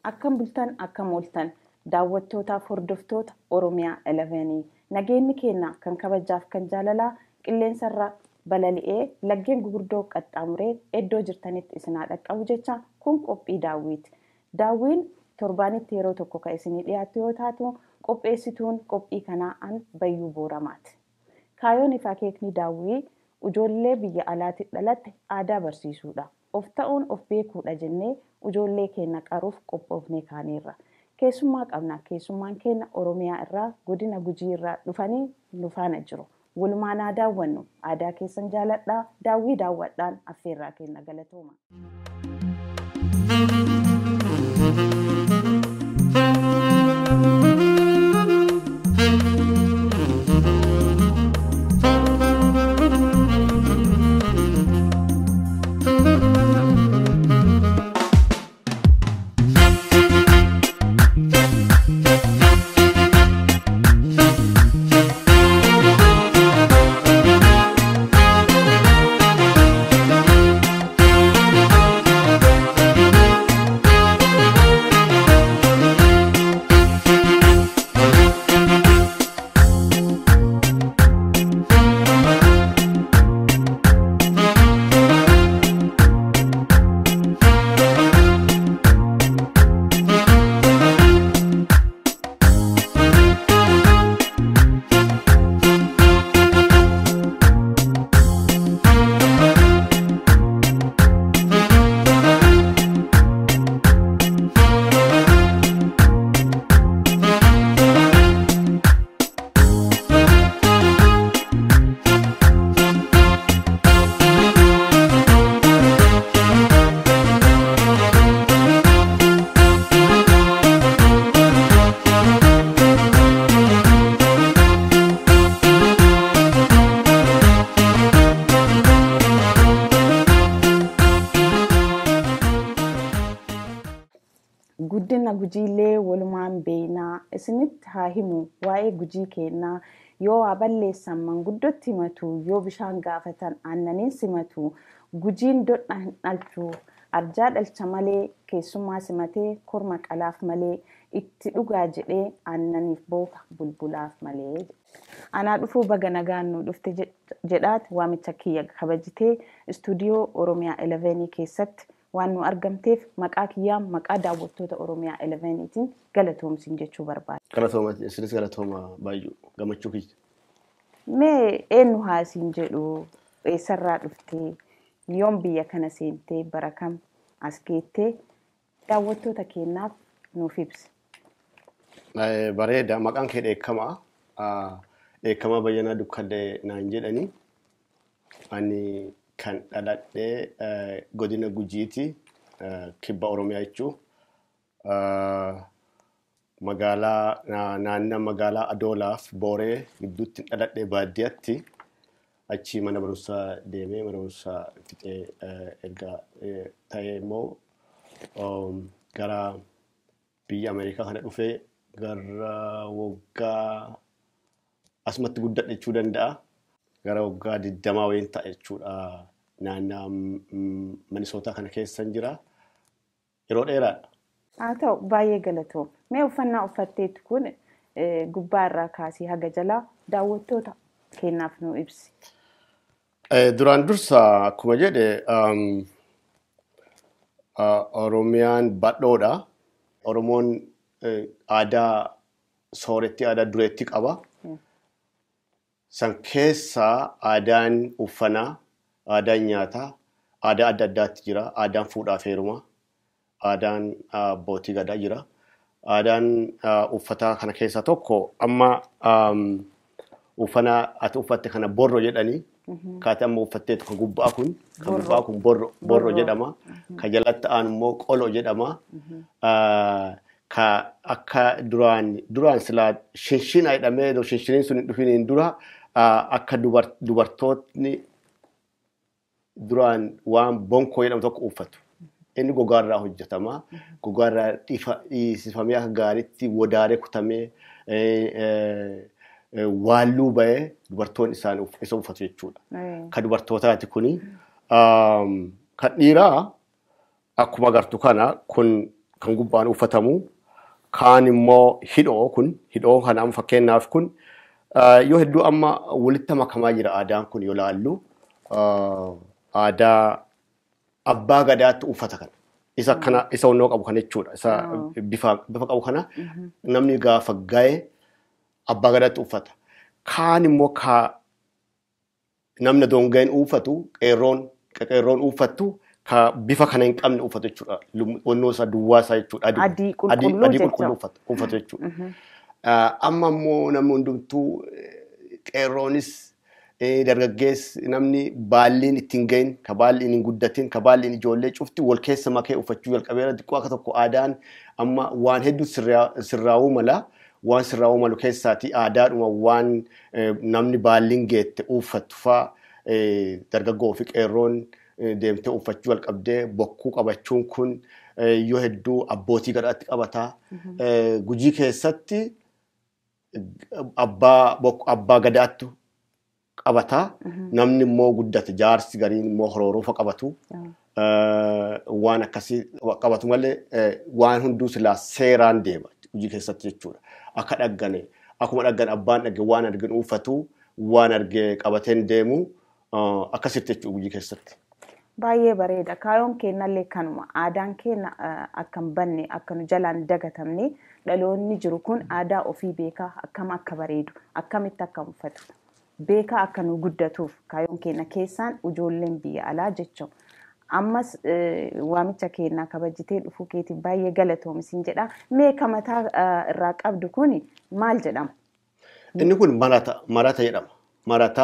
Akkam bultan akkam ooltan daawwattootaaf hordoftoota Oromiyaa 11 nageenyi keenya kan kabajaaf kan jaalalaa qilleensarra balali'ee laggeen gurguddoo qaxxaamuree iddoo jirtanitti isinaa dhaqqabu jecha kun qophii daawwiiti. Daawwiin torbaanitti yeroo tokko kan isinii dhiyaattu yoo taatu qopheessituun qophii kanaa an bayyuu booramaati. Kaayoon ifaa keekni daawwii ijoollee biyya alaatti dhalatte aadaa barsiisuudha. Of ta'uun of beekuudha jennee ijoollee keenya qaruuf qophoofnee kaaneerra. Keessummaa qabna. Keessummaan keenya Oromiyaa irraa godina Gujii irraa dhufanii nu faana jiru. Walumaan haa daawwannu. Aadaa keessan jaaladhaa. Daawwii daawwadhaan affeerraa keenya galatooma. guddina gujiillee walumaan beeynaa isinitti haa himu waa'ee gujii keenyaa yoo waa balleessan manguddootti himatu yoo bishaan gaafatan aannaniin simatu gujiin dodha hin dhalchu arjaa dhalcha malee keessummaa simatee korma qalaaf malee itti dhugaa jedhee aannaniif booka bulbulaaf malee. Anaa dhufuu baga nagaan nu dhufte jedhaati waamicha kiyya kabajitee istuudiyoo Oromiyaa 11 keessatti waan nu argamteef maqaa kiyyaa maqaa daawwattoota Oromiyaa 11tiin galatoomsiin jechuu barbaada. Galatooma isinis galatooma baay'ee gammachuu kiyya. Mee eenyu haasiin jedhu eessarraa dhuftee yoom biyya kana seentee bara kam as geettee daawwattoota keenyaaf nuuf ibsi. Bareeda maqaan kee dheekkamaa. Dheekkamaa bayyanaa dukkallee naan jedhanii. Ani kan dhaladhee godina gujiiti kibba oromiyaa jechuun magaalaa naannoo magaalaa adoolaaf booree gidduutti dhaladhee baadiyyaatti achi mana barumsaa deemee mana barumsaa fixee erga ta'ee immoo gara biyya ameerikaa kana dhufee gara waggaa asumatti guddadhe jechuu danda'a. gara waggaa digdamaa wayiin ta'a jechuudha. Naannoo Minisootaa kana keessan jira. Yeroo dheeraadha. Haa ta'u baay'ee galatoom. Mee uffannaa uffatteetu kun gubbaa irraa kaasii haga jalaa daawwattoota keenyaaf nu ibsi. Duraan dursa akkuma jedhe Oromiyaan badhoodha. Oromoon aadaa sooretti aadaa dureetti qaba. san keessaa aadaan uffanaa, aadaan nyaataa, aadaa adda addaatti jira. Aadaan fuudhaaf heerumaa, aadaan abbootii gadaa jira. Aadaan uffataa kana keessaa tokko amma uffana ati uffatte kana borro jedhanii kaati amma uffatteetu kan gubbaa kun kan gubbaa kun borro jedhama. Kan jalatti aanu immoo qolo jedhama. Ka akka duraan duraan silaa shinshina jedhamee shinshiniin sun hin dhufiniin dura akka dubartootni duraan waan bonkoo jedhamu tokko uffatu. Inni gogaarraa hojjetama. Gogaarraa dhiisifamee akka gaariitti wodaaree kutamee waalluu bahee dubartoonni isaan isa uffatu jechuudha. Kan dubartootaati kuni. Kan dhiiraa akkuma agartu kana kun kan gubbaan uffatamu kaan immoo hidhoo kun hidhoo kana amma fakkeenyaaf kun ah, yoo hedduu amma walitti makamaa jira aadaan kun yoo laallu ah, aadaa abbaa gadaatti uffata kana. Isa kana isa onnoo qabu kana jechuudha. Isa bifa bifa qabu kana namni gaafa ga'e abbaa gadaatti uffata. Kaan immoo ka namni dongeen uffatu qeerroon qeerroon uffattu ka bifa kana hin qabne uffatu jechuudha. Lum- Onnoo isaa duwwaa isaa jechuudha. Adii qulqulluu adii jecha. qulqulluu uffatu uffatu jechuudha. Ah, Amma immoo namni hundumtuu eh, qeerroonis eh, dargaggeessi namni baalliin ittiin gahin ka baalliin hin guddatin ka baalliin ijoollee cufti wal keessa makee uffachuu jalqabeera xiqqoo akka tokko aadaan amma waan hedduu sirraa- sirraa'uu mala waan sirraa'uu malu keessaati aadaadhuma waan eh, namni baalliin geette uffattu fa'a eh, dargaggoo fi qeerroon eh, deemtee uffachuu jalqabdee bokkuu qabachuun kun eh, yoo hedduu abbootii gadhaatti qabataa. Eh, Gujii keessatti abbaa bok- abbaa gadaattu qabataa. Namni immoo guddate jaarsi gariin immoo hororoofa qabatu. Eh, Waan akkasii qabatu malee eh, waan hunduu silaa seeraan deema gujii keessatti jechuudha. Akka dhaggane akkuma dhaggan abbaan dhagge waan argin uffatu waan arge qabateen deemu eh, akkasitti jechuudha gujii keessatti. Baay'ee bareeda. Kaayoon keenyallee kanuma. Aadaan keenya eh, akka hin banne akka nu jalaan dagatamne dhaloonni jiru kun aadaa ofii beekaa akkam akka bareedu akkamitti akka uffatu beekaa akka nu guddatuuf kaayoon keenya keessaan ijoolleen biyya alaa jechuudha. Ammas eh, waamicha keenyaa kabajjitee dhufuu keetiif baay'ee galatoomisin jedha. Mee ka mataa eh, irraa qabdu kun maal jedhama? Inni kun marata marata jedhama. Marata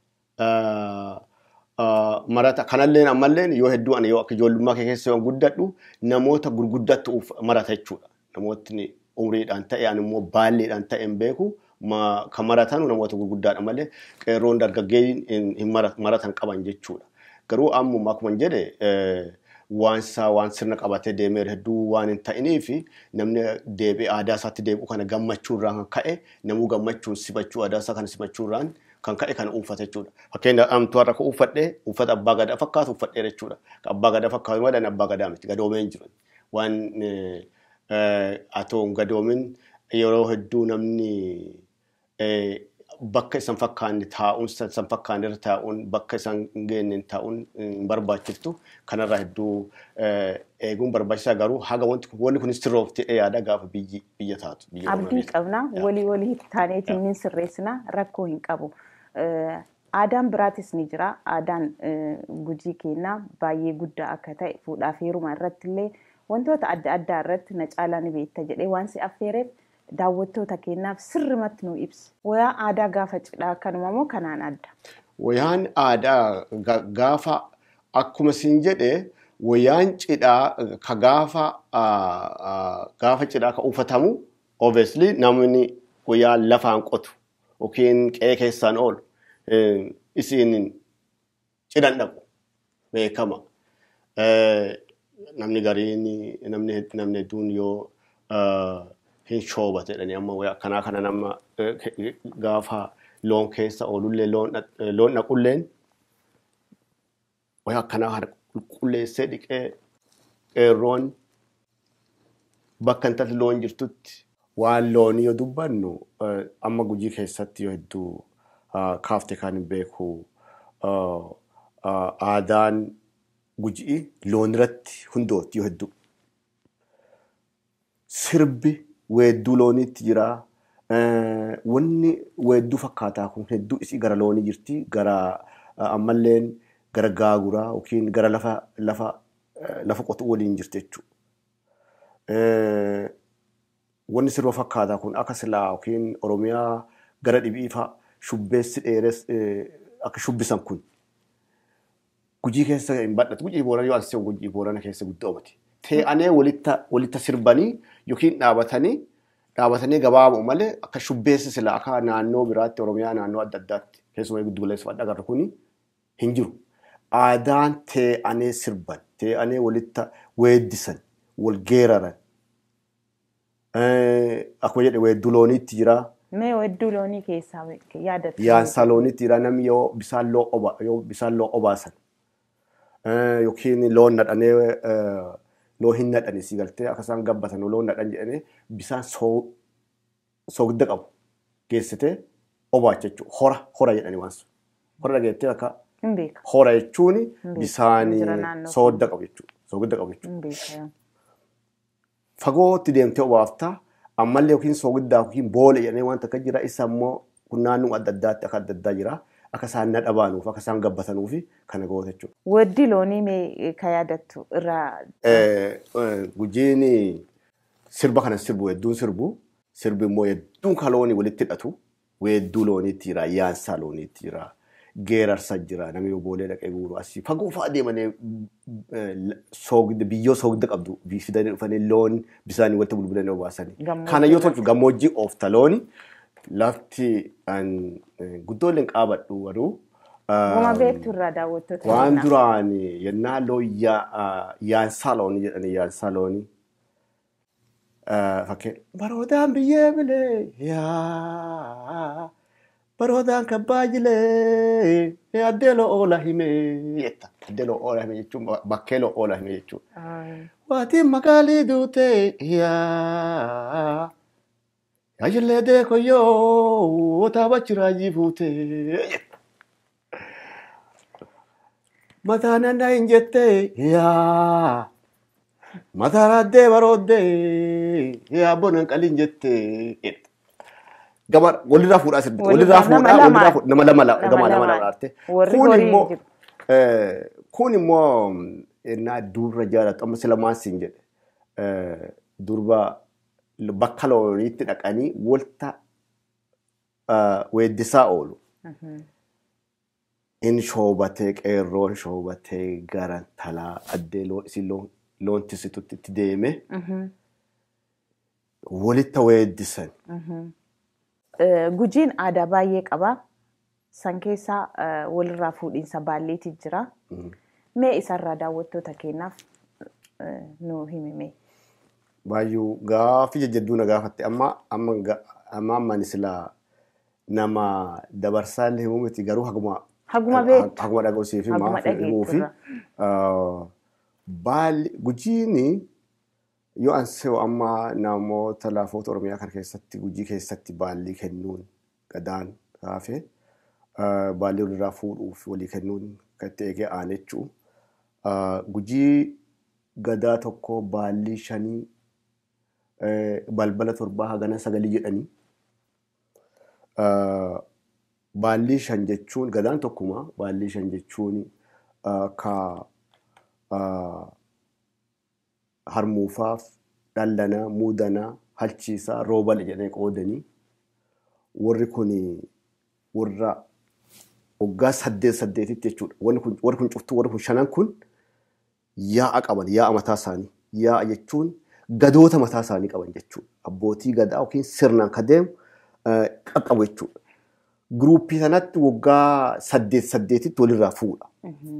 ah, ah, marata kanallee ammallee yoo hedduu ani yoo akka ijoollummaa kee keessa yoo guddadhu namoota gurguddattu uff- marata jechuudha. Namootni umriidhaan ta'e ani immoo baalleedhaan ta'e hin beeku ma- kan maratanu namoota gurguddaadha malee qeerroon dargaggeeyyiin hin hin mara- maratan qaban jechuudha. Garuu ammuma akkuma hin jedhe eh, waan isaa waan sirna qabatee deemee hedduu waan hin ta'iniifi namni deebi'ee aadaa isaatti deebi'u kana gammachuurraan kan ka'e namuu gammachuun simachuu aadaa isaa kana simachuurraan kan ka'e kana uffata jechuudha. Fakkeenyaaf amtuu har'a kan uffadhee uffata abbaa gadaa fakkaatu uffadhee jechuudha. Kan abbaa gadaa fakkaatu malee abbaa gadaa miti gadoomee hin jiru. Waan eh, eh, atoo hin gadoomin yeroo hedduu namni eh, bakka isan fakkaanne taa'uun isan fakkaanne irra taa'uun bakka isan hin geenye taa'uun hin barbaachiftu kanarraa hedduu eh, eeguun barbaachisaa garuu haga wanti kun wanni kun sirroofte yaada gaafa biyyi biyya taatu. biyya Abdii Oromiyaa. qabna walii walii taaneetiin ni sirreessina rakkoo hin qabu. Eh, Aadaan biraatis ni jira. Aadaan eh, gujii keenyaa baay'ee guddaa akka ta'e fuudhaaf heeruma irratti illee wantoota adda addaa irratti na caalaa ni beekta jedhee waan si affeereef daawwattoota keenyaaf sirrimatti nu ibsi. Wayaa aadaa gaafa cidhaa kanuma moo kanaan adda? Wayaan aadaa ga- gaafa akkuma siin jedhe wayaan cidhaa ka gaafa ah, ah, gaafa cidhaa ka uffatamu obviously namni wayaa lafaan qotu yookiin qe'ee keessaan oolu eh, isiin cidhan dhaqu beekama. Eh, Namni gariin namni namni hedduun yoo ah, hin shoobate jedhanii amma wayaa akkanaa kana nama eh, ke- gaafa loon keessa oolullee loon dhaq- loon dhaqulleen wayaa akkanaa kana qulqulleessee dhiqee qeerroon bakka intalli loon jirtutti waan loonii yoo dubbannu eh, amma gujii keessatti yoo hedduu ah, kaafte kan hin beeku ah, ah, aadaan gujii loon irratti hundootti yoo hedduu sirbi weedduu looniitti jira. Eh, Wanni weedduu fakkaataa kun hedduu isii gara loonii jirti. Gara eh, ammalleen gara gaaguraa yookiin gara lafa lafa eh, lafa qotuu waliin jirti jechuudha. Eh, Wanni sirba fakkaataa kun akka silaa yookiin Oromiyaa gara dhibii fa'a shubbeessi dheeres eh, akka shubbisan kun gujii keessa hin badhatu. Gujii boorana yoo asii gujii boorana keessa guddaa oomati. Tee'anee walitta walitta sirbanii yookiin dhaabatanii dhaabatanii gabaaboo malee akka shubbeessi sila akka naannoo biraatti Oromiyaa naannoo adda addaatti keessumaa giddu galeessa fadha agarra kuni hin jiru. Aadaan tee'anee sirban, tee'anee walitta weeddisan, wal geeraran. Eh, Akkuma jedhe weedduu looniitti jira. Mee weedduu loonii keessaa yaadatu? Yaansaa looniitti jira namni yoo bisaan loo oba yoo bisaan loo obaasan eh, yookiin loon nadhanee eh, loon hin nadhani si galtee akka isaan gabbatan loon nadhan jedhanii bisaan soo- soogidda qabu geessitee obaacha jechuudha. Hora hora jedhanii waan sun. Hora dhageettee akka Hin beeka. hora jechuun beeku. bisaan Jira naannoo soodda qabu jechuudha. Soogidda qabu jechuudha. Hin beeka. Fagootti deemtee obaaftaa ammallee yookiin soogiddaa yookiin boola jedhanii wanta akka jira isa immoo kun naannoo adda addaatti akka adda addaa jira. Akka isaan nadha baanuuf akka isaan gabbatanuuf kana goota jechuudha. Waddi loonii mee ka yaadattu irraa Eh, eh, Gujiin sirba kana sirbu hedduun sirbu. Sirbi immoo hedduun kan loonii walitti hidhatu. Weedduu looniitti jira, yaansaa looniitti jira, geerarsa jira, namni oboolee dhaqee guuru asii fagoo fa'aa deemanii eh, soogidda biyyoo soogidda qabdu fidanii dhufanii loon bisaanii walitti bulbulanii obaasanii. Gammoojjii Kana yoo tolchu gammoojjii oofta looni lafti an eh, guddooleen qaabadhu garuu. ah, Guma beektu irraa daawwattoota Waan kennaa. duraan yennaa loon yaansaa loonii jedhanii yaansaa loonii. Fakkeen baroodaan biyyee bilee yaa baroodaan kabbaa jilee addeeloo oola himee jetta. Addeeloo oola himee jechuun bakkeeloo oola himee jechuudha. Ay, Waatiin magaalii duutee yaa yaa jillee deeko yoo taabachi raajii fuutee jetta. Mataa nandaa hin jettee yaa mataa raaddee barooddee yaa bonan qaliin jettee jetta. Gama walirraa fuudhaa sirbi. Walirraa Walirraa nama fuudhaa walirraa lamaan. fuudhaa nama lama Nama gama lama lamaan. lama laarte. Warri Kun horii immoo jiru. eh, kun immoo ennaa durra jaalatu amma sila maasiin jedhe eh, durba bakka looniitti dhaqanii walta eh, weeddisaa oolu. mhm. in shoobatee qeerroon shoobatee garan talaa addee loon isin loon loon tisitutti itti deeme Mhm, walitti weeddisan. mhm. Eh, Gujiin aadaa baay'ee qaba. San keessaa eh, walirraa fuudhiinsa baalleetii jira. Mm. Mee isarraa daawwattoota kennaaf eh, nu himime. Baay'uu gaafii jajjadduu na gaafatte amma amma ga- amma amman silaa nama dabarsaa illee himuu miti garuu haguma Haguma beektu. haguma dhaga'usiif Haguma himaa himuu fi dhageetturra. baalli gujiini yoo ansee amma namoota laafoota oromiyaa kana keessatti gujii keessatti baallii kennuun gadaan kaafee baallii walirraa fuudhuuf walii kennuun kan itti eegee aan jechuu gujii gadaa tokko baallii shanii eh, balbala torbaa hagana sagalii jedhanii Uh, baallii shan jechuun gadaan tokkuma baallii shan jechuun uh, ka uh, harmuufaaf dhallanaa muudanaa halchiisaa roobale jedhanii qoodanii warri kun warra waggaa saddeet saddeetitti jechuudha warri kun warri kun cuftuu warri kun shanan kun yaa'a qaban yaa'a mataa isaanii yaa'a jechuun gadoota mataa isaanii qaban jechuudha abbootii gadaa yookiin sirnaan ka deemu uh, qaqqabu jechuudha. Guruuppii sanatti waggaa saddeet saddeetitti walirraa fuudha. Mhm.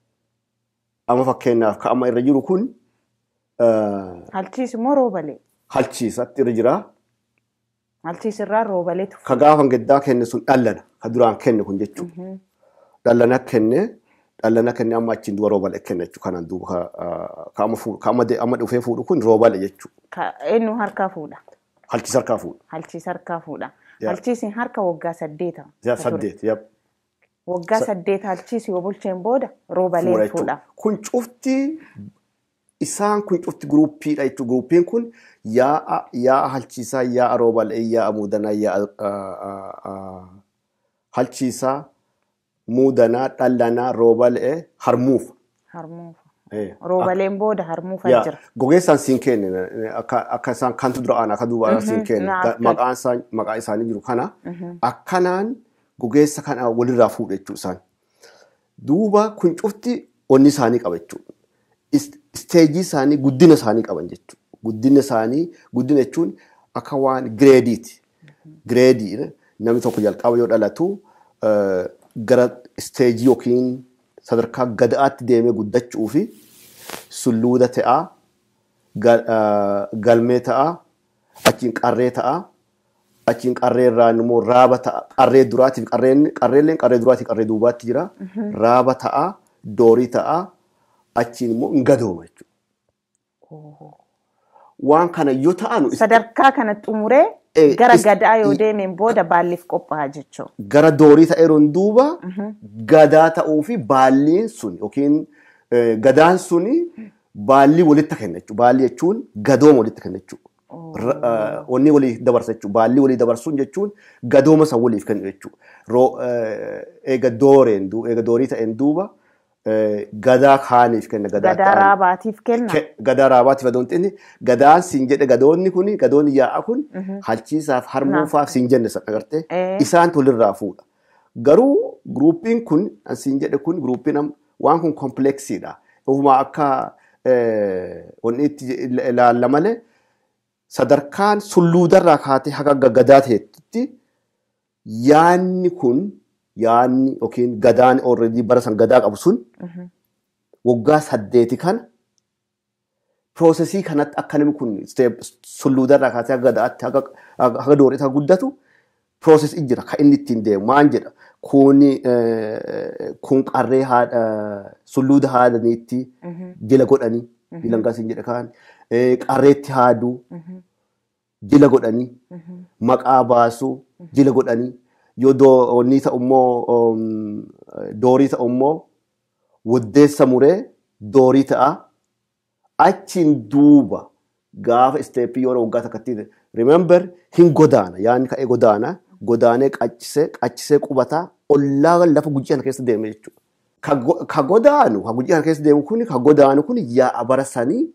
Amma fakkeenyaaf ka amma irra jiru kun uh, Halchiis immoo roobalee. halchiisatti irra jira. Halchiis irraa roobaleetu. Ka gaafa gaddaa kenne sun dhallana. Ka duraan kenne kun jechuudha. Mhm. Dhallana kenne dhallana kenne amma achiin duba roobale kenne jechuudha. Kanaan duuba ka, uh, ka amma fuudhu ka amma de- amma dhufee fuudhu kun roobale jechuudha. Ka- Eenyu harkaa fuudha? Halchiisa harkaa fuudha. Halchiis harkaa fuudha. Yaa. Halchiisiin harka waggaa saddeeta. Yaa ka ture. saddeet yab. Waggaa Sa- saddeet halchiis yoo bulcheen booda roobalee fuudha fuudha. jechuudha. Kun cufti isaan kun cufti guruuppiidha jechuudha. Guruuppiin kun yaa'a yaa'a halchiisaa, yaa'a roobalee, yaa'a muudanaa, yaa'a ah, ah, ah, halchiisaa, muudanaa, dhallanaa, roobalee, harmuufa. Harmuufa. Eh, Roobaleen booda harmuufa yaa, jira. Gogeessaan siin kenne akka akka isaan kantu dura aan akka duubaa siin kenne na Ga- akka- maqaan isaa maqaa isaanii jiru kana akkanaan gogeessa kana walirraa fuudhu jechuu isaan. Duuba kun cufti onni isaanii qaba jechuudha. Is- Isteejii isaanii guddina isaanii qaban jechuudha. Guddina isaanii guddina jechuun akka waan gireediiti. Gireedii namni tokko jalqaba yoo dhalatu eh, gara isteejii yookiin sadarkaa gadaatti deemee guddachuu fi sulluuda ta'aa, gal- eh, galmee ta'aa, achiin qarree ta'aa, achiin qarree irraan immoo raaba ta'a. Qarree duraatiif qarreen qarreelleen qarree duraatiif qarree duubaatti jira. Raaba ta'a, doorii ta'a, achiin immoo hin gadooma jechuudha. Waan kana yoo ta'anu Sadarkaa kana xumuree Eh, gara is- gadaa yoo i- deemeen booda baalliif qophaa'aa jechuudha. gara doorii ta'eeruun duuba gadaa ta'uu fi baalliin sun yookiin eh, gadaan suni baallii walitti kenna jechuudha. Baallii jechuun gadooma walitti kenna jechuudha. Ra- eh, Wanni walii dabarsa jechuudha. Baallii walii dabarsuun jechuun gadooma san waliif kennu jechuudha. Roo- eh, Eega dooreen du- eega doorii ta'een duuba eh, gadaa kaaniif kenna. Gadaa ta'an- raabaatiif kenna. Ke- gadaa raabaatiif adoon xinni gadaan siin jedhe gadoonni kun gadoonni yaa'a kun halchiisaaf harmuufaaf siin jenne san agartee Eh. isaan tolirraa fuudha. Garuu guruupiin kun an siin jedhe kun guruupiin am- waan kun kompleksiidha. Ofuma akka eh, wanni itti ilaalla malee sadarkaan sulluudarraa kaatee haga gadaa ta'etti yaanni kun yaanni yookiin gadaan already bara san gadaa qabu sun waggaa saddeeti kana piroosesii kanatti akka namni kun step- sulluudarraa kaasee haga gadaatti haga haga dooreetti haga guddatu piroosesii jira kan inni ittiin deemu maan jedha kuni eh, kun qarree haadha sulluuda haadhaniitti jila godhanii jilangaa siin jedha kaan eh, qarreetti haaduu jila godhanii maqaa baasuu jila godhanii yoo doonii ta'u immoo um, doorii ta'u immoo waddeessa muree doorii ta'a achiin duuba gaafa isteeppii yoo waggaa takkatti remember hin godaana yaanni ka'ee godaana godaanee qachisee qachisee qubataa ollaa lafa gujii kana keessa deeme jechuudha. Ka go- Ka godaanu ka gujii kana keessa deemu kun ka godaanu kun yaa'a bara sanii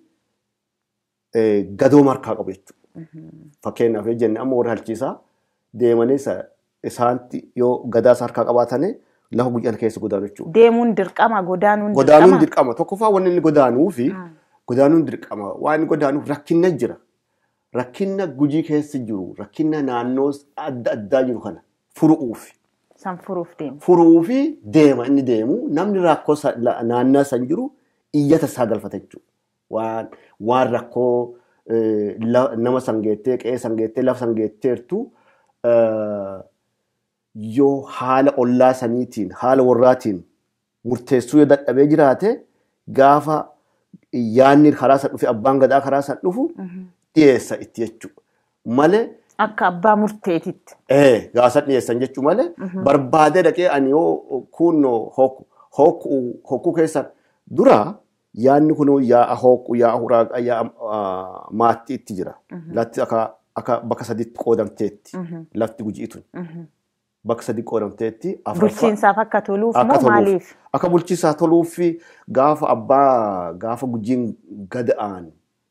eh, gadoo markaa qabu jechuudha. Fakkeenyaaf yoo jenne amma warra halchiisaa deemanii isa- isaanti yoo gadaa isaa harkaa qabaatanii lafa gujii kana keessa godaanu jechuudha. Deemuun dirqama godaanuun Godaanuun dirqama. dirqama. Tokkoffaa wanni inni godaanuu fi godaanuun dirqama. Waan inni godaanuuf rakkinna jira. Rakkinna gujii keessa jiru, rakkinna naannoo adda addaa jiru kana furuuf. San furuuf deema. Furuu fi deema inni deemu namni rakkoo sa- la- naannaa san jiru iyyata isaa galfata jechuudha. Waan, waan rakkoo eh, la- nama sangeettee, qe'ee sangeettee, lafa sangeetteertu eh, yoo haala ollaa saniitiin, haala warraatiin murteessuu yoo dadhabee jiraate gaafa yaanni karaa san dhufe abbaan gadaa karaa san dhufu dhiyeessa itti jechuudha. Malee Akka abbaa murteetitti. ee gaasa dhiyeessan jechuu malee barbaadee dhaqee ani yoo kunoo hokkuu keessan dura yaanni kun yaa'a hokkuu yaa'a huraaqa yaa'a maatti itti jira. Latti akka akka bakka sadiitti qoodamteetti lafti gujiitun bakka sadi qoodamteetti afuraffaa- Bulchiinsaaf akka toluuf akka moo toluuf maaliif? akka bulchiinsaa toluuf fi gaafa abbaa gaafa gujiin gada'aan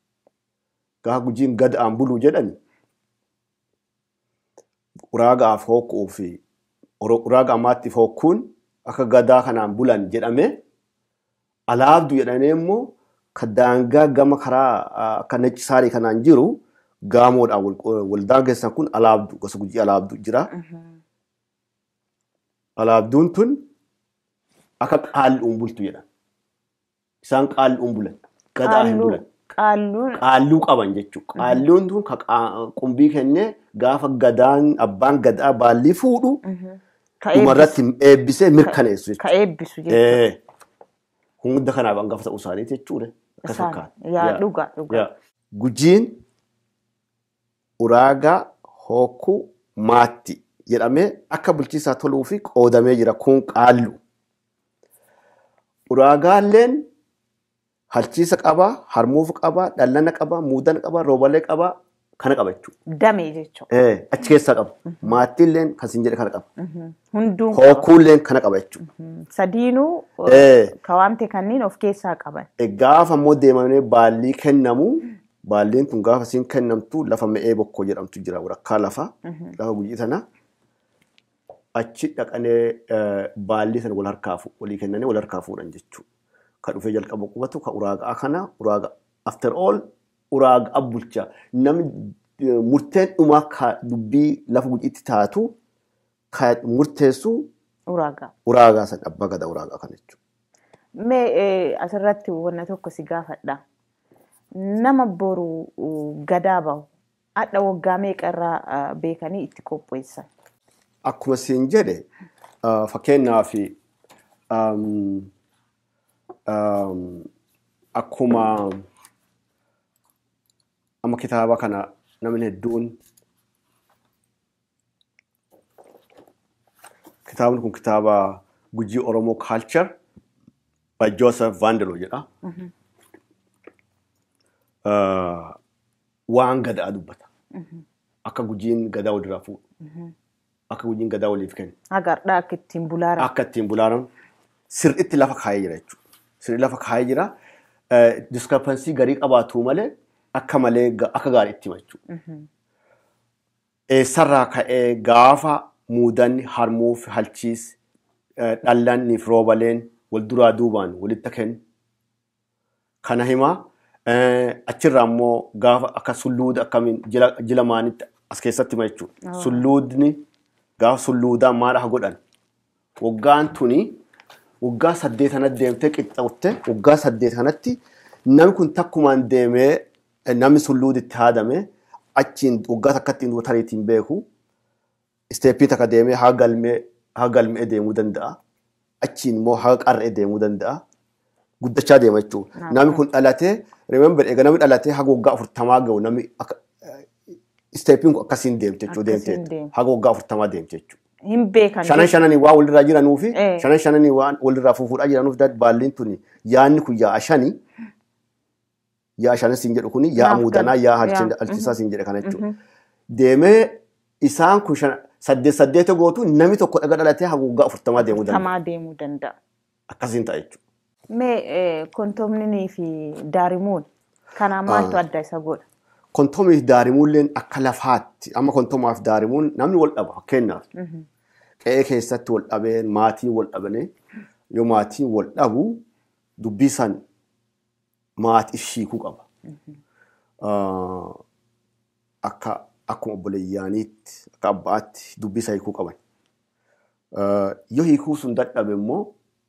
gaafa gujiin gada'aan buluu jedhani uraagaaf hokkuu fi uro- uraaga ammaattiif hokkuun akka gadaa kanaan bulan jedhame alaabdu jedhamee immoo ka daangaa gama karaa ah, akka nacci saarii kanaan jiru gaamoodhaan wal- wal daangessan kun alaabdu gosa gujii alaabdu jira. Alaabduun tun akka qaalluun bultu jedhan. Isaan qaalluun bulan. Gadaa hin bulan. Qaalluun Qaalluu qaban jechuudha. Qaalluun tun ka qaa- qumbii kennee gaafa gadaan abbaan gadaa baallii fuudhu ka eebbisu- dhumarratti eebbisee mirkaneessu ka jechuudha. eebbisu jechuudha. Eh, Hunda kanaaf hangafa ta'uu isaaniiti jechuudha. Akka Isaan- fakkaata. Yaa Yaa. dhuga dhuga. Yaa. Gujiin uraagaa hokkuu maatti jedhamee akka bulchiisaa toluu fi qoodamee jira kun qaallu. Uraagaalleen halchiisa qabaa, harmuufa qabaa, dhallana qabaa, muudana qabaa, roobalee qabaa kana qaba jechuudha. Damee jechuudha. Eh, Achi keessaa qaba. Maattiilleen kan siin jedhe kana qaba. Hunduun Hokkuulleen kana qaba jechuudha. sadiinuu Eh. ka waamte kanneen of keessaa qaban. Gaafa immoo deemamee baallii kennamu baalliin kun gaafa siin kennamtu lafa me'ee bokkoo jedhamtu jira walakkaa lafa lafa gujii tana achi dhaqanee eh, baallii sana wal harkaa fu- walii kennanii wal harkaa fuudhan jechuudha. Ka dhufee jalqaba qubatu ka uraagaa kana uraaga after all uraagaa bulchaa namni eh, murteen dhumaa ka dubbii lafa gujiitti taatu ka murteessu Uraagaa. uraagaa sana abbaa gadaa uraagaa kana jechuudha. Mee eh, asirratti wanna tokko si gaafadha. Nama boru uh, gadaa bahu hadha waggaa meeqarraa uh, beekanii itti qopheessan. akkuma siin jedhe uh, fakkeenyaaf um, um, akkuma amma kitaaba kana namni hedduun kitaabni kun kitaaba gujii Oromoo Culture by Joseph Vandelo jedha. Uh, waan gadaa dubbata. Akka gujiin gadaa walirraa fuudhu. Akka gujiin gadaa waliif kennu. Agardaa akka ittiin bulaaran. Akka ittiin bulaaramu sirriitti lafa kaayee jira jechuudha. Sirrii lafa kaayee jira. Diskrepansii garii qabaatu malee akka malee ga- akka gaarii itti hima jechuudha. Eessarraa ka'ee gaafa muudanni harmuuf halchiis eh, dhallanniif roobaleen wal duraa duubaan walitti kennu. Kana himaa eh, achirraa immoo gaafa akka sulluuda akkamiin jila, jila maanitti as keessatti hima jechuudha. Sulluudni gaafa sulluudaan maal haa godhan? Waggaan tuni waggaa saddeet kanatti deemtee qixxaatte waggaa saddeet kanatti namni kun takkumaan deemee eh, namni sulluuditti haadame achiin waggaa takkatti tariitiin beeku isteeppii takka deemee haa galmee haa galmee deemuu danda'a. Achiin immoo haa qarree deemuu danda'a. Guddachaa deema jechuudha. Naaf. Namni kun dhalatee remember egaa namni dhalatee haga waggaa afurtamaa gahu namni akka isteeppiin kun akkasiin deemte jechuudha. Akkasiin deemteetti. deema. Haga waggaa afurtamaa deemte jechuudha. Hin beekan. shanan shananii waan walirraa jiranuu fi Eh. shanan shananii waan walirraa fufuudhaa jiranuuf dad baalliin tuni yaanni kun yaa'a shanii yaa'a shanan siin jedhu kuni yaa'a Naaf muudanaa gal- yaa'a yaa. halchisaa siin jedhe kana jechuudha. Deemee isaan kun shan- saddeet saddeeta gootu namni tokko dhaga dhalatee haga waggaa afurtamaa deemuu danda'a. Tamaa deemuu danda'a. Akkasiin ta'a jechuudha. Mee eh, kontomninii fi daarimuun kanaan maaltu adda isa godha? Kontomiif daarimuulleen akka lafaatti amma kontomaaf daarimuun namni wal dhaba fakkeenyaaf qe'ee keessatti wal dhabeen maatiin wal dhabanii yoo maatiin wal dhabu dubbii san maatiif hiikuu qaba. Ah, Akka akkuma obboleeyyaaniitti akka abbaatti dubbii isa hiikuu qaban. Ah, Yoo hiikuu sun dadhabe immoo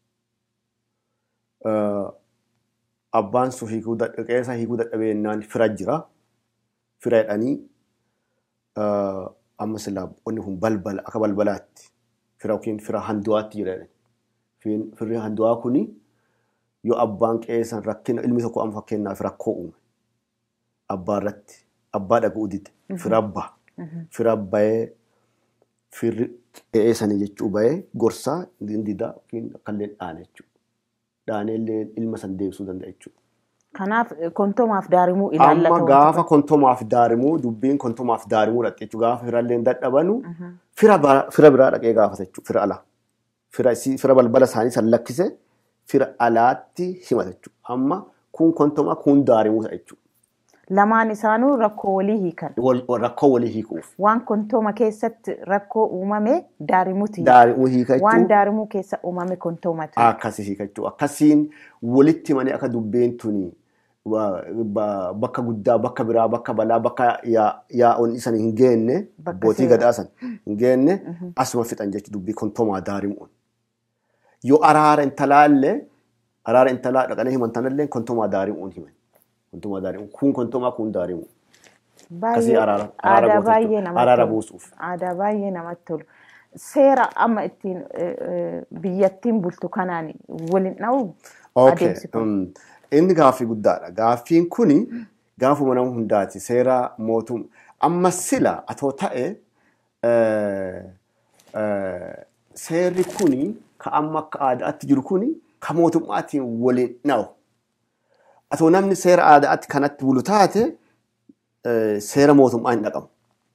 ah, abbaan sun hiikuu dadhabe qe'ee hiikuu dadhabee jennaan fira jira. Fira jedhanii ah, amma silaa qonni kun balbala akka balbalaatti fira yookiin fira handuwaatti jira jedhani. Fin- Firri handuwaa kuni yoo abbaan qe'ee san rakkina ilmi tokko amma fakkeenyaaf rakkoo uume abbaa irratti abbaa dhaga'uu dide fira abbaa fira bahee firri qe'ee sanii jechuu bahee gorsaa hin didaa yookiin akkallee dhaane jechuudha. Dhaanee illee ilma san deebisuu danda'a jechuudha. Kanaaf eh, kontomaaf daarimuu Amma ilaallata. gaafa kontomaaf daarimuu dubbiin kontomaaf daarimuu dhaqxe jechuudha. Gaafa firallee dadhabanu fira bara- fira biraa dhaqee gaafata jechuudha. Fira alaa. Fira isii- fira balbala isaanii san lakkise fira alaatti himata jechuudha. Amma kun kontomaa kun daarimuu ta'a jechuudha. Lamaan isaanuu rakkoo walii hiikan. Wal- wal- Rakkoo walii hiikuuf. Waan kontoma keessatti rakkoo uumame daarimuuti. Daarimuu hiika Waan jechuudha. daarimuu keessa uumame kontomatu. Akkasii hiika jechuudha. Akkasiin walitti himanii akka dubbeen tuni wa- ba- bakka guddaa, bakka biraa, bakka balaa, bakka yaa- yaa'oon isan hin geenne, Bakka abbootii seera. gadaa san hin geenne asuma fixan jechuudha dubbii kontomaa daarimuun. Yoo araara intalaallee araara intalaa dhaqanii himan tanallee kontomaa daarimuun himan. Kontomaa daarimuun kun kontomaa kun daarimuun. Akkasii araara araara aadaa goota baay'ee jechuudha. namatti Araara tolu. buusuuf. Aadaa baay'ee namatti tolu. Seera amma ittiin eh, eh, biyyattiin bultu kanaan waliin dha'u Okay. adeemsi kun. um, Inni gaaffii guddaadha. Gaaffiin kuni gaafuma nama hundaati. Seera mootum amma sila atoo ta'e eh, eh, seerri kuni ka amma akka aadaatti jiru kuni ka mootummaatiin waliin dha'u. Atoo namni seera aadaatti kanatti bulu taate eh, seera mootummaa hin dhaqamu.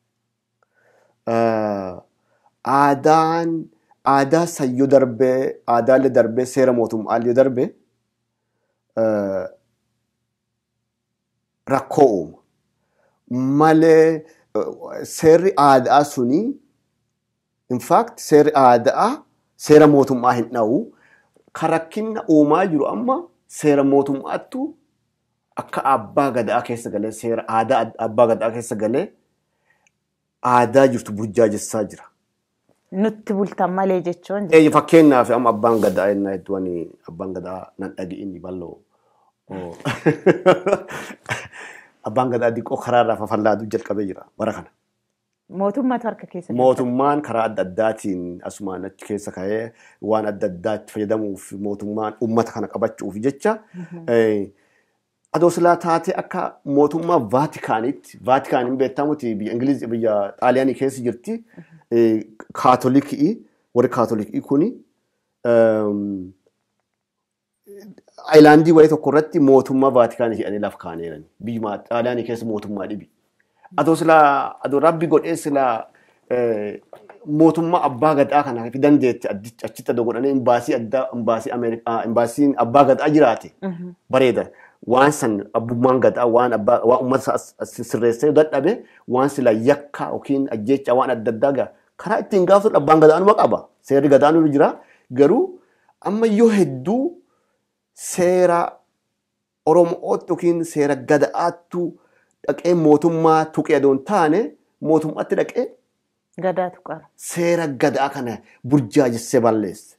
Eh, Aadaan aadaa sayyoo darbee aadaallee darbee seera mootummaallee darbee eh, rakkoo uuma. Malee eh, seerri aadaa suni in fact seerri aadaa seera mootummaa hin dha'u. Kan rakkinna uumaa jiru amma seera mootummaattu akka abbaa gadaa keessa galee seera aadaa abbaa gadaa keessa galee aadaa jirtu burjaajessaa jira. Nutti bultan malee jechuun Ee, fakkeenyaaf amma abbaan gadaa ennaa hedduu ani abbaan gadaa nan dhagi'inni bal'oo. Oo. Abbaan gadaa diqqoo karaarraa fafallaaduu jalqabee jira bara kana. mootummaatu harka keessa jira. Mootummaan karaa adda addaatiin asumaan achi keessa ka'ee waan adda addaatti fayyadamuuf mootummaan uummata kana qabachuuf jecha eh, Adoo silaa taatee akka mootummaa Vaatikaanitti, Vaatikaaniin beekamuti biyya Ingiliiz biyya Xaaliyaanii keessa jirti. Kaatolikii, warri kaatolikii kuni aayilaandii wayii tokko irratti mootummaa Vaatikaanii jedhanii lafa kaaneeran. Biyya Xaaliyaanii keessa mootummaa dhibi. Adoo silaa adoo rabbi godhee silaa mootummaa abbaa gadaa kana fi dandeetti achitti adoo godhanii imbaasii addaa imbaasii Ameerikaa imbaasiin abbaa gadaa jiraate bareeda. Waan san abbummaan gadaa waan abbaa waan uummata sirreessee dadhabe waan sila yakka yookiin ajjecha waan adda addaa gaa karaa ittiin gaafatu abbaan gadaanuma qaba. Seerri gadaanuma jira. Garuu amma yoo hedduu seera Oromootti yookiin seera gadaattu dhaqee mootummaa tuqee adoon taane mootummaatti dhaqee Gadaa tuqara. seera gadaa kana burjaajessee balleesse.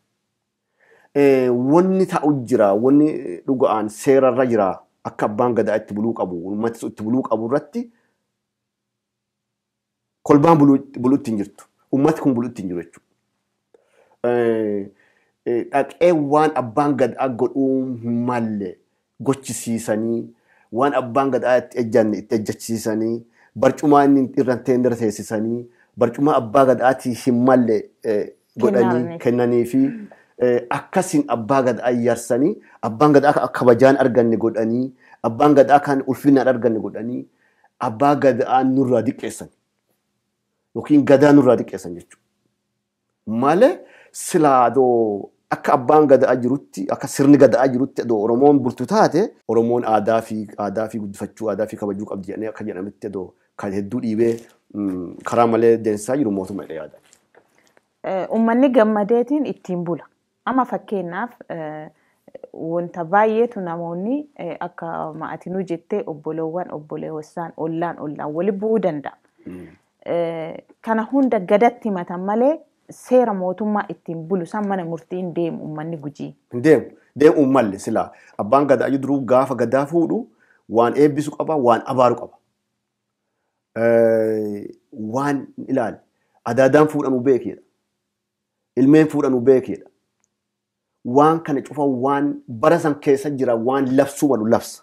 Wanni ta'u jira, wanni dhuga'aan seerarra jira akka abbaan gadaa itti buluu qabu, uummati itti buluu qabu irratti kolbaan buluu ittiin jirtu. Uummati kun buluu ittiin jiru jechuudha. Dhaqee waan abbaan gadaa godhuu hin malle gochisiisanii, waan abbaan gadaa itti ejjanne itti ejjachiisanii, barcumaa inni irra teendera teessisanii, barcuma abbaa gadaatii hin malle godhanii kennanii fi akkasiin abbaa gadaa iyyarsanii abbaan gadaa akka kabajaan arganne godhanii abbaan gadaa kan ulfinaan arganne godhanii abbaa gadaa nurraa diqqeessan yookiin gadaa nurraa diqqeessan jechuudha. Malee silaadoo akka abbaan gadaa jirutti akka sirni gadaa jirutti adoo Oromoon bultu taate Oromoon aadaa fi aadaa fi guddifachuu aadaa fi kabajuu qabdi jedhanii akka jedhametti adoo kan hedduu dhiibee karaa malee deemsisaa jiru mootummaa yaada. Uummanni gammadeetiin ittiin bula. Amma fakkeenyaaf wanta baay'eetu namoonni akka maatinuu jettee obboleewwan obboleewwansaan ollaan ollaan wali bu'uu danda'a. Kana hunda gadatti himatan malee seera mootummaa ittiin bulu san mana murtiin deemu uummanni gujii. Hin deemu. Deemuu malle silaa abbaan gadaa duruu gaafa gadaa fuudhu waan eebbisu qaba waan abaaru qaba. waan ilaali adaadaan fuudhanuu beekedha. Ilmeen fuudhanuu beekedha. Waan kana cufa waan bara san keessa jira waan labsuu malu labsa.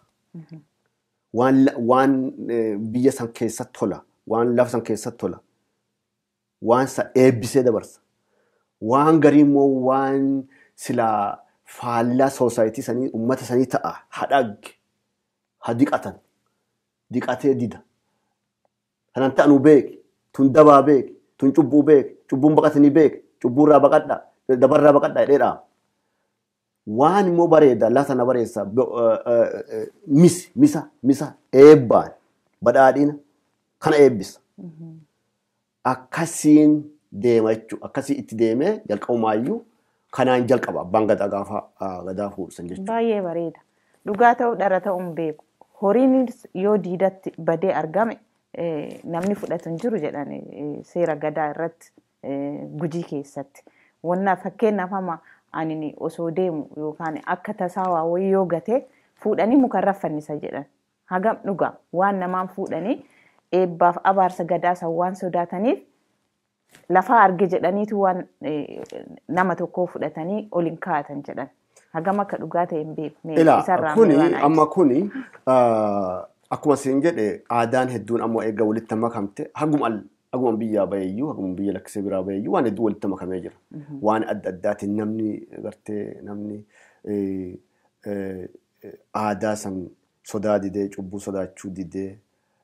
Waan biyya san keessa tola. Waan lafa san keessa tola. Waan sa eebbisee dabarsa. Waan garii immoo waan silaa faallaa soosaayitii sanii uummata sanii ta'a hadhagge ha diqatan diqatee dida. kanan ta'anu beeki tun dabaa beeki tun cubbuu beeki cubbuun baqatanii beeki cubbuurraa baqadha dabarraa baqadha jedheedha. Waan immoo bareeda lafa na bareessa misi misa misa eebbaan badhaadhina kana eebbisa. Akkasiin deema jechuudha. Akkasii itti deemee jalqabumaayyuu kanaan jalqaba abbaan gadaa gaafa gadaa fuudhan jechuudha. Baay'ee bareeda. Dhugaa ta'uu dhara ta'uun beeku. Horiin yoo diidatti badee argame namni fudhatu hin jiru jedhan seera gadaa irratti gujii keessatti. Wanna fakkeenyaaf amma ani osoo deemu yookaan akka tasaawaa wayii yoo gate fuudhanii mukarra fannisa jedhan. Hagam dhugaa waan namaan fuudhanii eebbaaf abaarsa gadaa san waan sodaataniif lafaa arge jedhaniitu waan nama tokkoo fudhatanii ol hin kaa'atan jedhan. Hagam akka dhugaa ta'e hin beeku. Ilaa kuni amma kuni akkuma isin jedhe aadaan hedduun ammoo eega walitti makamte haguma haguma biyyaa baheeyyuu haguma biyya lakkisee biraa baheeyyuu waan hedduu walitti makamee jira. Waan adda addaatiin namni gartee namni aadaa san sodaa didee cubbuu sodaachuu didee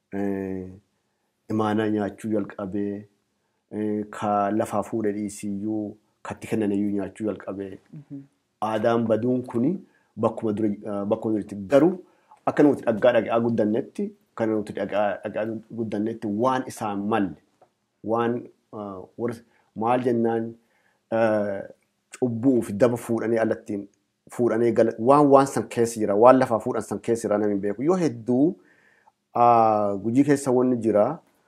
imaanaa nyaachuu jalqabee ka lafaa fuudhe dhiisiyyuu katti kennaniyyuu nyaachuu jalqabee aadaan baduun kuni bakkuma duritti garuu akka nuti dhaggaa dhagaa guddannetti kan nuti dhagaa guddannetti waan isaan malle waan maal jennaan cubbuu fi daba fuudhanii alattiin fuudhanii gala waan waan san keessa jira waan lafaa fuudhan san keessa jira namni beeku yoo hedduu gujii keessa wanni jira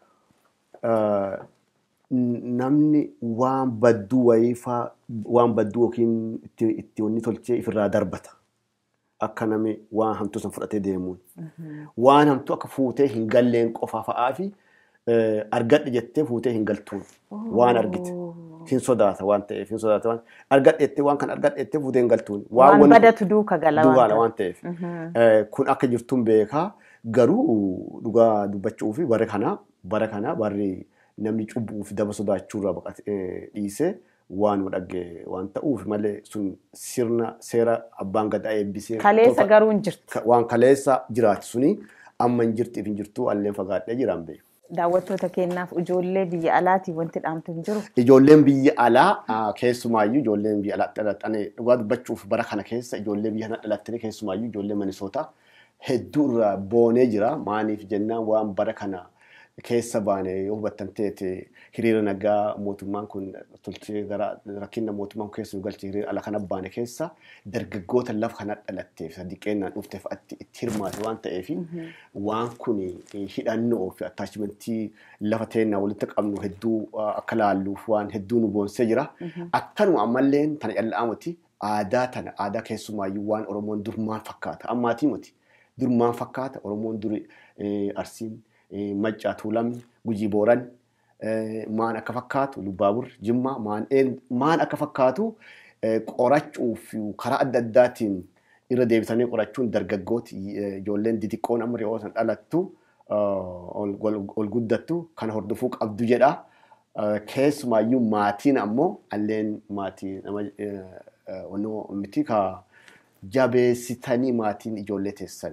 namni waan badduu wayiifaa waan badduu yookiin itti wanni tolchee ifirraa darbata. akka namni waan hamtuu san fudhatee deemuun. Waan hamtuu akka fuutee hin galleen qofaa fa'aa fi argadhe jettee fuutee hin galtuun waan argite. hin sodaata waan ta'eef hin sodaata waan argadheettee waan kan argadheettee fuutee hin galtuun Waan wani- badatu duuka gala waan dugaadha ta'eef. waan ta'eef Eh, kun akka jirtuun beekaa garuu dhugaa dubbachuu fi bara kana bara kana barri namni cubbuu fi daba sodaachuurraa baqatee dhiisee waan dhagge waan ta'uuf malee sun sirna seera abbaan gadaa eebbisee Kaleessa tolfa- garuu hin jirtu. ka- waan kaleessa jiraatu suni amma hin jirtiif hin jirtu alleen fagaadhee jiraan beeku. Daawwattoota keenyaaf ijoollee biyya alaatii wanti dhaamtu hin jiru. Ijoolleen biyya alaa ah, keessumaayyuu ijoolleen biyya alaa dhalatanii dhugaa dubbachuuf bara kana keessa ijoollee biyya kana dhalatanii keessumaayyuu ijoollee Minisootaa hedduu irraa boonee jira. Maaliif jennaan waan bara kana keessa baane yoo hubattan ta'e hiriira nagaa mootummaan kun tolchee gara rakkina mootummaan kun keessa nu galche hiriira ala kana baane keessa dargaggoota lafa kana dhalatteef diqqeennaan dhufteef itti hirmaate waan ta'eef waan kun hidhannoo fi attaachimentii lafa teennaa walitti qabnu hedduu ah, akka laalluuf waan hedduu nu boonsee jira. Akkanuma ammallee tana calla'amuti aadaa tana aadaa keessumaayyuu waan Oromoon dur maal fakkaata ammaatii miti dur maal fakkaata Oromoon dur eh, Arsiin eh, Maccaa Tuulamni Gujii Booran eh, maan akka fakkaatu Lubbaabur Jimmaa maan een- maan akka fakkaatu eh, qorachuu fi karaa adda addaatiin irra deebisanii qorachuun dargaggooti eh, ijoolleen xixiqqoon amma re'oo san dhalattu ah, ol ol- ol guddattu kana hordofuu qabdu jedha. Eh, Keessumaayyuu maatiin ammoo alleen maatii nama eh, eh, onnoo miti ka jabeessitanii maatiin ijoollee teessan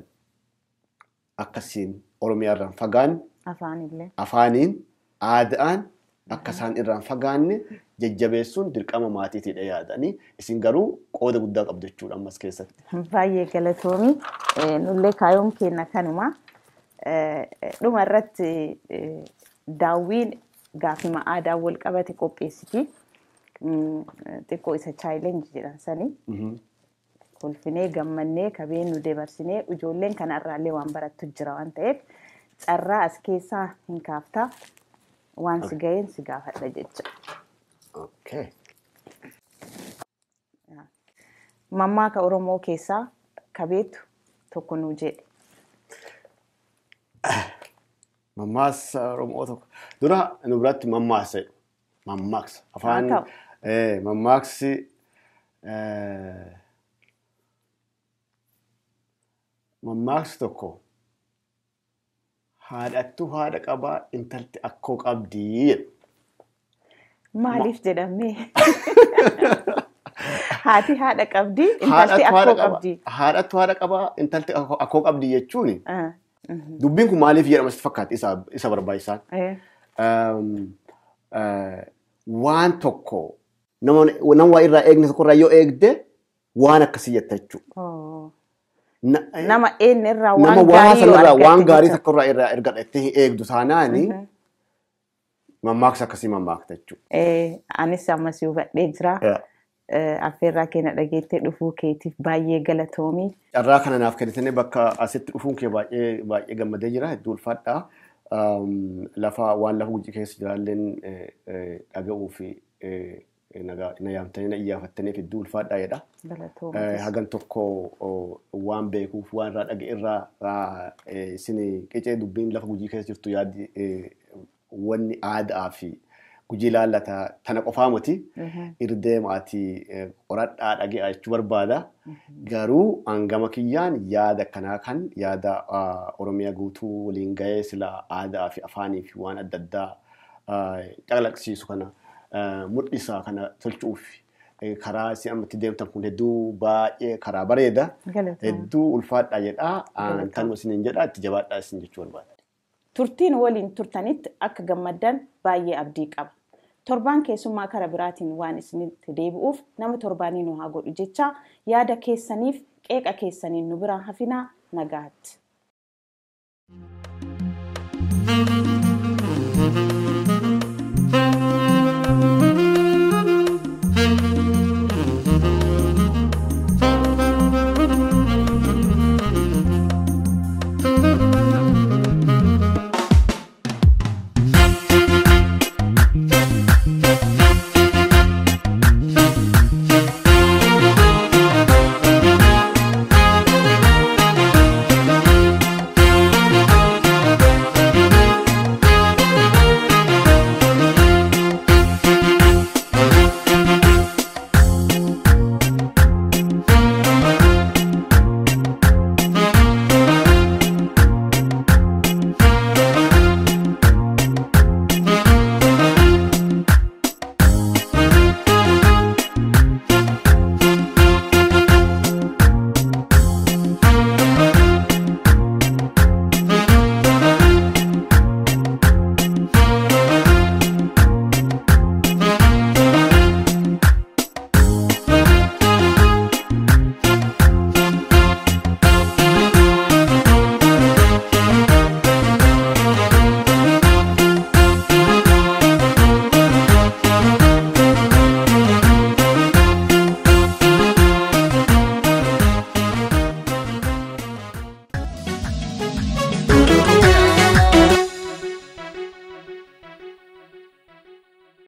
akkasiin Oromiyaa irraan fagaan Afaanillee. afaaniin aadaan akka isaan irraan fagaanne jajjabeessuun dirqama maatiitiidha yaadanii isin garuu qooda guddaa qabdu jechuudha ammas keessatti. Baay'ee galatoomii. Eh, Nullee kaayyoon keenya kanuma. Eh, Dhuma irratti eh, daawwiin gaafima aadaa wal qabate qopheessiti. Mm, Xiqqoo isa chaayilenji jedhan sanii. kolfinee gammannee kabeen nu dabarsinee ijoolleen kanarraallee waan barattu jira waan ta'eef carraa as keessaa hin kaaftaa waan si ga'een si gaafadha jecha. Okay. Mammaaka Oromoo keessaa kabeetu tokko nu jedhe. Mammaaksa Oromoo tokko. Dura nu biratti mammaaksa jedhu. Mammaaksa. Afaan Haa ta'u. eh, mammaaksi eh, mammaaksi tokko haadhattu haadha qabaa intalti akkoo qabdii jedhu. Maaliif jedhamee? Haati haadha qabdii, intalti Haadhattu akkoo haadha qabaa- qabdii. Haadhattu haadha qabaa intalti akkoo akkoo qabdii jechuuni. Ah, mhm. Dubbiin kun maaliif jedhama sitti fakkaata isa isa barbaachisaan? Eh, um, uh, waan tokko nama nama waa irraa eegne tokko irraa yoo eegde waan akkasii jetta jechuudha. oh. Na- Nama eenyu irraa Nama waan waa gaarii yoo sanarraa waan argatte gaarii jecha. tokko irraa irraa ergadhattee hin eegdu taanaani mammaaksa akkasii mammaakta jechuudha. Eh, Anis ammas hubadhee jira. Yeah. Eh, Affeerraa keenya dhageettee dhufuu keetiif baay'ee galatoomii. Carraa kana naaf kennitanii bakka asitti dhufuun kee baay'ee baay'ee gammadee jira hedduu ulfaadha. Um, lafa waan lafa gujii keessa jiraalleen eh, eh, dhaga'uu fi eh, nagaa- na yaamtanii na iyyaafattaniif hedduu ulfaadha jedha. Galatoomii. Eh, hagan tokko oh, waan beekuuf waan irraa dhaga'e irraa ah, eh, isin qicee dubbiin lafa gujii keessa jirtu yaaddi eh, wanni aadaa fi gujii laallata tana qofaa miti irdee maatii eh, qoradhaa dhaga'aa jechuu barbaada. Garuu hangama kiyyaan yaada kanaa kan yaada ah, Oromiyaa guutuu waliin gahee sila aadaa fi afaanii fi waan adda addaa ah, calaqqisiisu kana ah, mul'isaa kana tolchuuf eh, karaa isin ammatti deemtan kun hedduu baay'ee karaa bareeda. Galatoomii. Hedduu ulfaadha jedhaa. Galatoomii. Tanuma isiniin jedhaa itti jabaadhaa isin jechuu barbaada. Turtiin waliin turtanitti akka gammaddan baay'ee abdii qaba. Torbaan keessummaa kara biraatiin waan isinitti deebi'uuf nama torbaanii nu haa godhu jecha yaada keessaniif qeeqa keessaniin nu biraan hafinaa nagaatti.